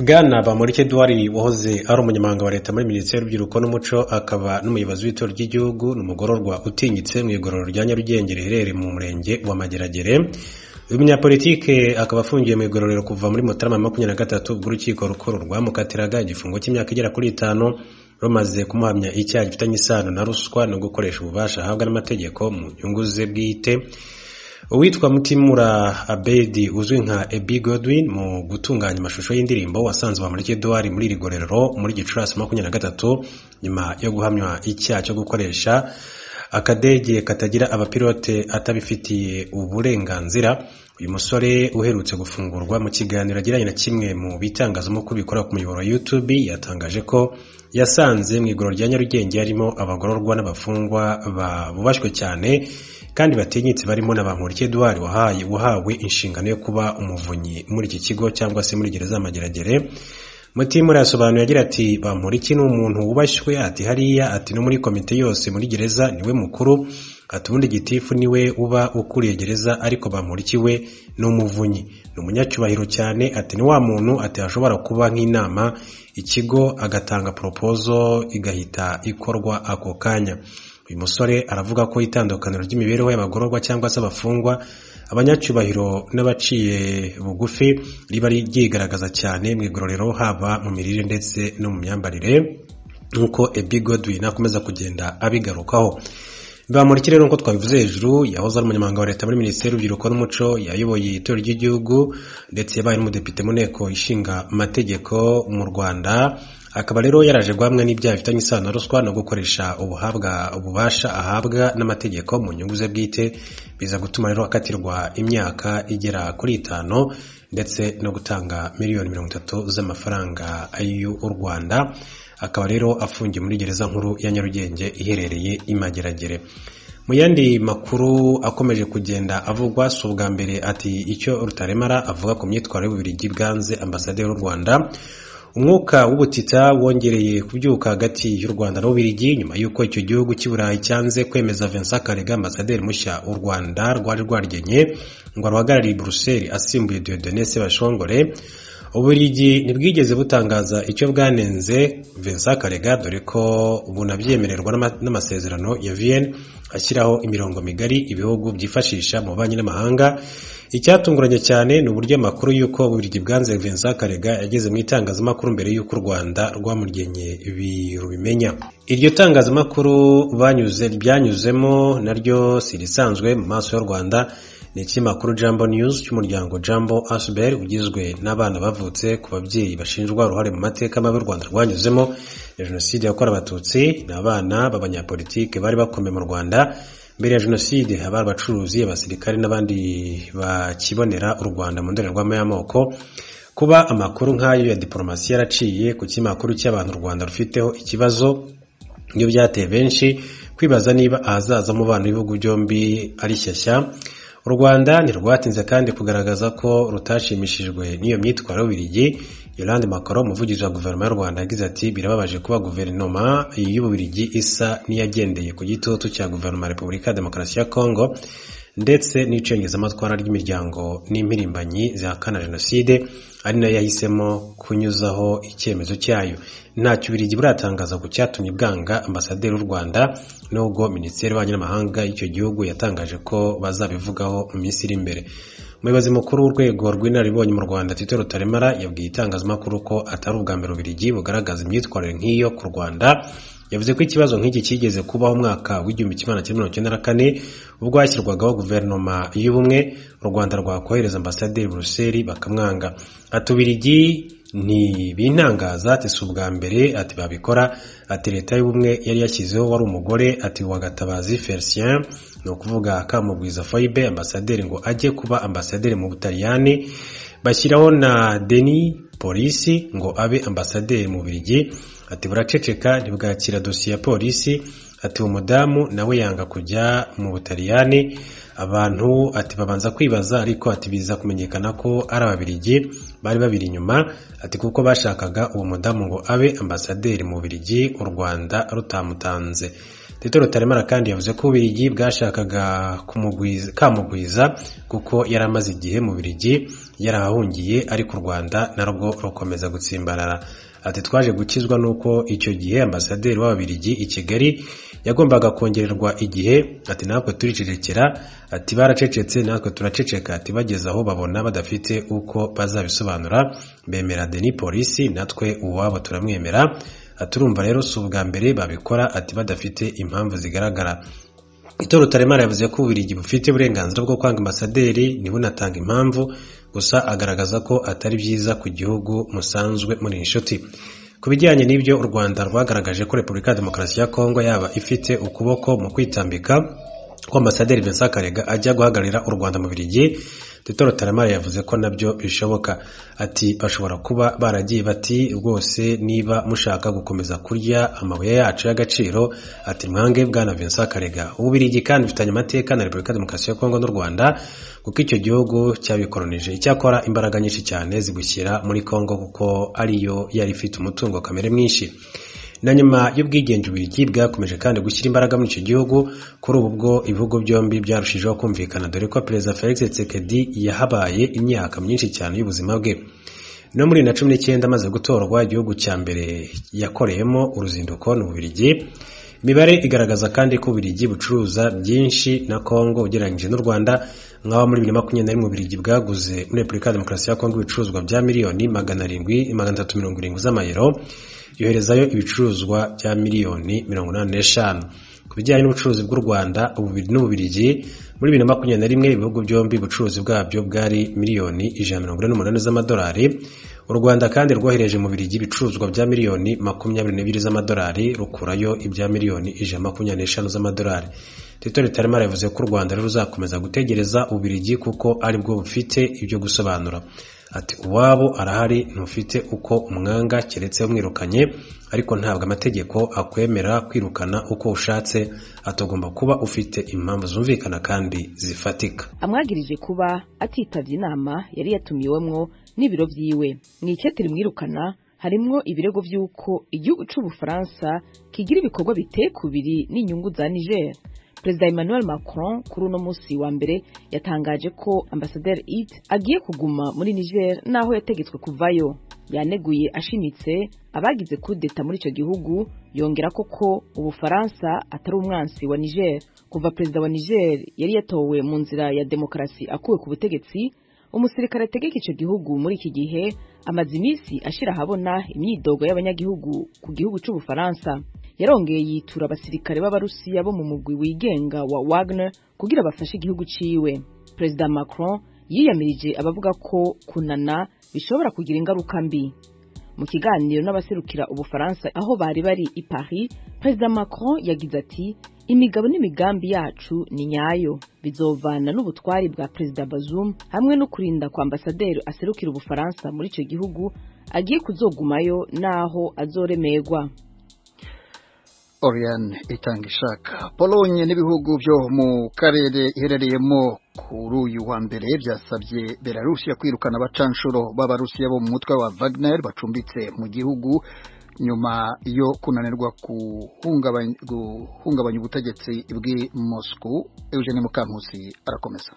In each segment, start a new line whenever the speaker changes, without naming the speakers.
bwana bamurike eduwari wahoze ari umunyamabanga wa leta muri minisiteri y'urubyiruko n'umuco akaba n'umuyobozi w'itorero ry'igihugu ni umugororwa utinyitse mu igororero rya nyarugenge riherereye mu murenge wa mageragere uyu munyapolitike akaba afungiye mu igororero kuva muri mutarama makumyabiri na gatatu ubwo urukiko rukuru rwamukatiraga igifungo cy'imyaka igera kuri itanu rumaze kumuhamya icyaha gifitanye isano na ruswa no gukoresha ububasha ahabwa n'amategeko mu nyungu ze bwite uwitwa mutimura abedi uzwi nka ebi godwin mu gutunganya amashusho y'indirimbo wasanze bamurike eduwari muri iri gororero muri gicurasi makumyabiri na gatatu nyuma yo guhamywa icyaha cyo gukoresha akadege katagira abapilote atabifitiye uburenganzira uyu musore uherutse gufungurwa mu kiganiro agiranye na kimwe mu bitangazamakuru bikora ku muyoboro wa YouTube yatangaje ko yasanze mu igororero rya Nyarugenge harimo abagororwa n'abafungwa babubashwe cyane kandi batinyitse barimo na Bamporiki Edouard wahaye wahawe inshingano yo kuba umuvunyi muri iki kigo cyangwa se muri gereza Mageragere Mutimura yasobanuye agira ati Bamporiki ni umuntu wubashywe ati hariya ati no muri komite yose muri gereza niwe mukuru ati ubundi gitifu niwe uba ukuriye gereza ariko Bamporiki we ni umuvunyi ni umunyacyubahiro cyane ati ni wa muntu ati ashobora kuba nk'inama ikigo agatanga poropozo igahita ikorwa ako kanya uyu musore aravuga ko itandukaniro ry'imibereho y'abagororwa cyangwa se abafungwa abanyacyubahiro n'abaciye bugufi riba ryigaragaza cyane mu igororero haba mu mirire ndetse no mu myambarire nk'uko ebi godwin akomeza kugenda abigarukaho bamurikire rero nk'uko twabivuze hejuru yahoze ari umunyamabanga wa leta muri minisiteri y'urubyiruko n'umuco yayoboye itorero ry'igihugu ndetse yabaye n'umudepite mu nteko ishinga amategeko mu rwanda akaba rero yaraje guhamwa n'ibyaha bifitanye isano na ruswa no gukoresha ubuhabwa ububasha ahabwa n'amategeko mu nyungu ze bwite biza gutuma rero akatirwa imyaka igera kuri itanu ndetse no gutanga miliyoni mirongo itatu z'amafaranga y'u rwanda akaba rero afungiye muri gereza nkuru ya nyarugenge iherereye imageragere mu yandi makuru akomeje kugenda avugwa si ubwa mbere ati icyo rutaremara avuga ku myitwarire y'ububirigi bwanze ambasaderi w'u rwanda umwuka w'ubutita wongereye kubyuka hagati y'u rwanda n'ububirigi nyuma y'uko icyo gihugu cy'i burayi cyanze kwemeza vincent karega ambasaderi mushya u rwanda rwari rwaryenye ngo ruhagarariye buruseli asimbuye diodone sebashongore uburigi ntibwigeze butangaza icyo bwanenze vincent karega dore ko bunabyemererwa n'amasezerano ya vienne ashyiraho imirongo migari ibihugu byifashisha mu banki n'amahanga icyatunguranye cyane ni uburyo amakuru y'uko uburigi bwanze vincent karega yageze mu itangazamakuru mbere y'uko u rwanda rwamuryennye rubimenya iryo tangazamakuru banyuze ryanyuzemo naryo si irisanzwe mu maso y'u rwanda ni ikinyamakuru jambo news cy'umuryango jambo asbel ugizwe n'abana bavutse ku babyeyi bashinjwa uruhare mu mateka mabi u rwanda rwanyuzemo ya jenoside yakorewe abatutsi ni abana b'abanyapolitike bari bakomeye mu rwanda mbere ya jenoside haba abacuruzi abasirikare n'abandi bakibonera u rwanda mu ndorerwamo y'amoko kuba amakuru nk'ayo ya diporomasi yaraciye ku kinyamakuru cy'abantu u rwanda rufiteho ikibazo nibyo byateye benshi kwibaza niba ahazaza mu bana b'ibihugu byombi ari shyashya u rwanda ntirwatinze kandi kugaragaza ko rutashimishijwe n'iyo myitwarire y'ububirigi yolande makaro umuvugizi wa guverinoma y'u rwanda yagize ati birababaje kuba guverinoma y'ububirigi isa n'iyagendeye ku gitutu cya guverinoma ya repubulika ya demokarasi ya kongo ndetse n'icengezamatwara ry'imiryango n'impirimbanyi zihakana jenoside ari nayo yahisemo kunyuzaho icyemezo cyayo ntacyo ubirigi buratangaza ku cyatumye bwanga ambasaderi w'u rwanda nubwo minisiteri y'ububanyi n'amahanga y'icyo gihugu yatangaje ko bazabivugaho mu minsi iri imbere umuyobozi mukuru w'urwego rw'inararibonye mu rwanda tito rutaremara yabwiye itangazamakuru ko atari ubwa mbere ubirigi bugaragaza imyitwarire nk'iyo ku rwanda yavuze ko ikibazo nk'iki cyigeze kubaho umwaka w'igihumbi kimwe na mirongo icyenda na kane ubwo hashyirwagaho guverinoma y'ubumwe u rwanda rwakohereza ambasaderi buruseli bakamwanga atubirigi ntibintangaza ati si ubwa mbere ati babikora ati leta y'ubumwe yari yashyizeho wari umugore ati wa gatabazi felicien ni ukuvuga kamubwiza foyibe ambasaderi ngo ajye kuba ambasaderi mu butaliyani bashyiraho na deni polisi ngo abe ambasaderi mu birigi ati buraceceka ntibwakira dosiye ya polisi ati uwo mudamu nawe yanga kujya mu butaliyani abantu ati babanza kwibaza ariko ati biza kumenyekana ko ari ababiligi bari babiri inyuma ati kuko bashakaga uwo mudamu ngo abe ambasaderi mu Bubiligi u Rwanda rutamutanze Tito Rutaremara kandi yavuze ko Ubirigi bwashakaga kumugwiza kamugwiza kuko yari amaze igihe mu Birigi yarahahungiye ariko u Rwanda narwo rukomeza gutsimbarara ati twaje gukizwa nuko icyo gihe ambasaderi w'ababirigi i Kigali yagombaga kongererwa igihe ati natwe turicecekera ati baracecetse natwe turaceceka ati bageze aho babona badafite uko bazabisobanura bemera deni polisi natwe uwabo turamwemera aturumva rero si ubwa mbere babikora ati badafite impamvu zigaragara Tito Rutaremara yavuze ko Ububiligi bufite uburenganzira bwo kwanga ambasaderi ntibunatanga impamvu gusa agaragaza ko atari byiza ku gihugu musanzwe muri inshuti ku bijyanye n'ibyo u Rwanda rwagaragaje ko Repubulika ya Demokarasi ya Kongo yaba ifite ukuboko mu kwitambika ko ambasaderi Vincent Karega ajya guhagararira u Rwanda mu Bubiligi Tito Rutaremara yavuze ko nabyo bishoboka ati bashobora kuba baragiye bati rwose niba mushaka gukomeza kurya amabuye yacu y'agaciro ati mwange bwana Vincent Karega ubirigi kandi bifitanye amateka na Repubulika ya Demokarasi ya Kongo n'u Rwanda kuko icyo gihugu cyabikolonije icyakora imbaraga nyinshi cyane zigushyira muri Kongo kuko ariyo yari ifite umutungo kamere mwinshi na nyuma y'ubwigenge Ububiligi bwakomeje kandi gushyira imbaraga muri icyo gihugu kuri ubu bwo ibihugu byombi byarushijeho kumvikana dore ko perezida Felix Tshisekedi yahabaye imyaka myinshi cyane y'ubuzima bwe no muri na cumi n'icyenda amaze gutorwa igihugu cya mbere yakoreyemo uruzinduko ni Ububiligi imibare igaragaza kandi ko Ububiligi bucuruza byinshi na Kongo ugereranyije n'u Rwanda nk'aho muri bibiri na makumyabiri na rimwe Ububiligi bwaguze muri Repubulika ya Demokarasi ya Kongo ibicuruzwa bya miliyoni magana arindwi magana atatu mirongo irindwi z'amayero yoherezayo ibicuruzwa bya miliyoni mirongo inani n'eshanu ku bijyanye n'ubucuruzi bw'u Rwanda n'Ububirigi muri bibiri na makumyabiri na rimwe ibihugu byombi ubucuruzi bwabyo bwari miliyoni ijana mirongo ine n'umunani z'amadolari u Rwanda kandi rwohereje mu Birigi ibicuruzwa bya miliyoni makumyabiri n'ebyiri z'amadolari rukurayo ibya miliyoni ijana makumyabiri n'eshanu z'amadolari Tito Rutaremara yavuze ko u Rwanda rero ruzakomeza gutegereza Ubirigi kuko aribwo bufite ibyo gusobanura ati uwabo arahari ntufite uko umwanga keretse umwirukanye ariko ntabwo amategeko akwemera kwirukana uko ushatse atagomba kuba ufite impamvu zumvikana kandi zifatika
amwagirije kuba atitabye inama yari yatumiwemo n'ibiro byiwe mu icyatiri mwirukana harimo ibirego by'uko igihugu cy'ubufaransa kigira ibikorwa bitekubiri n'inyungu za niger perezida emmanuel macron kuri uno munsi wa mbere yatangaje ko ambasaderi it agiye kuguma muri niger n'aho yategetswe kuvayo yaneguye ashimitse abagize kudeta muri icyo gihugu yongera ko ko ubufaransa atari umwansi wa niger kuva perezida wa niger yari yatowe mu nzira ya demokarasi akuwe ku butegetsi umusirikare ategeka icyo gihugu muri iki gihe amaze iminsi ashyira ahabona imyidogo y'abanyagihugu ku gihugu cy'ubufaransa yarongeye yitura abasirikare b'abarusiya bo mu mugwi wigenga wa wagner kugira bafashe igihugu ciwe perezida macron yiyamirije abavuga ko kunana bishobora kugira ingaruka mbi mu kiganiro n'abaserukira ubufaransa aho bari bari i paris perezida macron yagize ati imigabo n'imigambi yacu ni nyayo bizovana n'ubutwari bwa perezida bazum hamwe no kurinda kwa ambasaderi aserukira ubufaransa muri icyo gihugu agiye kuzogumayo n'aho azoremerwa
Oriane itanga ishaka polonye n'ibihugu byo mu karere iherereyemo kuri uyu wa mbere byasabye belarusiya kwirukana abacanshuro b'abarusiya bo mu mutwe wa wagner bacumbitse mu gihugu nyuma yo kunanirwa guhungabanya ubutegetsi bw'i mosco eugene mukankusi arakomeza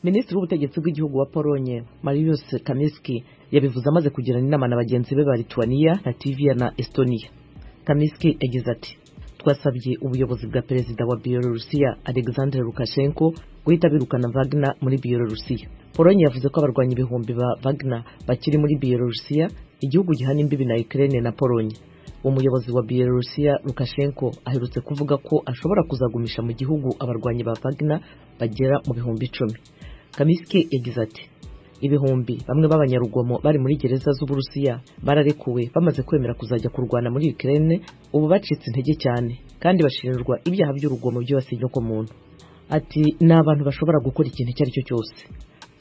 minisitiri w'ubutegetsi bw'igihugu wa polonye marius kamiski yabivuze amaze kugirana inama na bagenzi be ba lituaniya latviya na estonia kamiski yagize ati twasabye ubuyobozi bwa perezida wa biyorusiya alexandre lukashenko guhita birukana vagna muri biyorusiya polonye yavuze ko abarwanya ibihumbi ba vagna bakiri muri biyorusiya igihugu gihana imbibi na Ukraine na Polonye umuyobozi wa Belarusiya Lukashenko aherutse kuvuga ko ashobora kuzagumisha mu gihugu abarwanyi ba Wagner bagera mu bihumbi icumi Kamiski yagize ati ibihumbi bamwe b'abanyarugomo bari muri gereza z'uburusiya bararekuwe bamaze kwemera kuzajya kurwana muri Ukraine ubu bacitse intege cyane kandi bashinjwa ibyaha by'urugomo byibasiye ku muntu ati ni abantu bashobora gukora ikintu icyo ari cyo cyose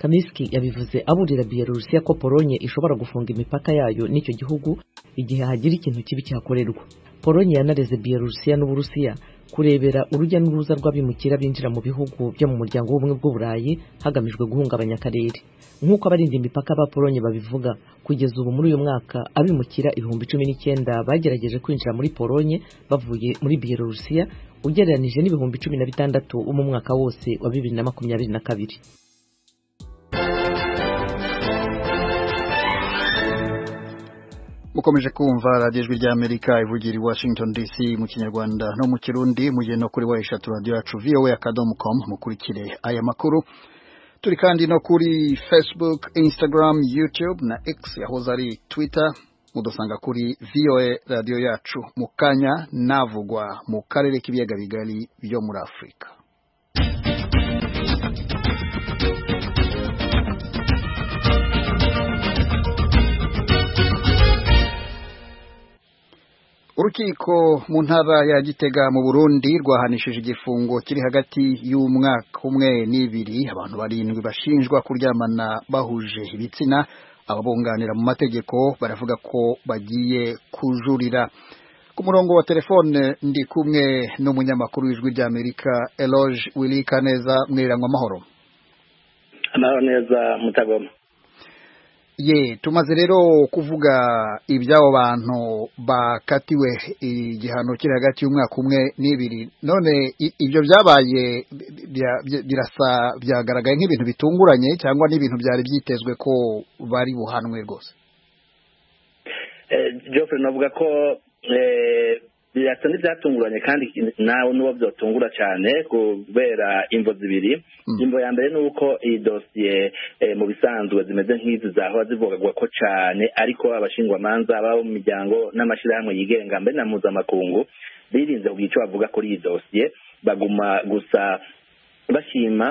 Kamiski yabivuze aburira Belarusiya ko Polonye ishobora gufunga imipaka yayo n'icyo gihugu igihe hagira ikintu kibi cyakorerwa polonye yanareze biyelorusiya n'uburusiya kurebera urujya n'uruza rw'abimukira binjira mu bihugu byo mu muryango w'ubumwe bw'uburayi hagamijwe guhungabanya akarere nk'uko abarinda imipaka ba polonye babivuga kugeza ubu muri uyu mwaka abimukira ibihumbi cumi n'icyenda bagerageje kwinjira muri polonye bavuye muri biyelorusiya ugereranije n'ibihumbi cumi na bitandatu bo mu mwaka wose wa bibiri na makumyabiri na kabiri
mukomeje kumva radiyo ijwi ry'amerika ivugira i washington dc mu kinyarwanda no mu kirundi mugihe no kuri wa eshatu radiyo yacu voa akadomo komu mukurikire aya makuru turi kandi no kuri facebook instagram youtube na x yahoze ari twitter mudusanga kuri voa radiyo yacu mu kanya navugwa mu karere k'ibiyaga bigari byo muri afurika urukiko mu ntara ya gitega mu burundi rwahanishije igifungo kiri hagati y'umwaka umwe n'ibiri abantu barindwi bashinjwa kuryamana bahuje ibitsina ababunganira mu mategeko baravuga ko bagiye kujurira ku murongo wa telefone ndi kumwe n'umunyamakuru w'ijwi ry'amerika eloge wilika neza mwiriranywa amahoro
amahoro neza mutagoma
ye tumaze rero kuvuga iby'abo bantu bakatiwe igihano kiri hagati y'umwaka umwe n'ibiri none ibyo byabaye birasa byagaragaye nk'ibintu bitunguranye cyangwa n'ibintu byari byitezwe ko bari buhanwe rwose
jofre navuga ko birasa n'ibyatunguranye kandi nawe n'uwo byatungura cyane kubera imvo zibiri imvo ya mbere ni uko iyi dosiye mu bisanzwe zimeze nk'izi zahora zivugwa ko cyane ariko abashingwamanza baba mu miryango n'amashyirahamwe yigenga mbere na mpuzamakungu birinze kugira icyo bavuga kuri iyi dosiye baguma gusa bashima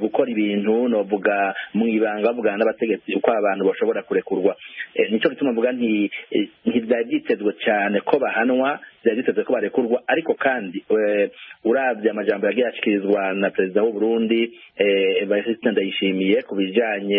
gukora ibintu novuga mu ibanga bavugana n'abategetsi uko abantu bashobora kurekurwa nicyo gituma mvuga nti ntibyari byitezwe cyane ko bahanwa byari byitezwe ko barekurwa ariko kandi urabye amajambo yagiye ashyikirizwa na perezida w'u Burundi Evariste Ndayishimiye ku bijyanye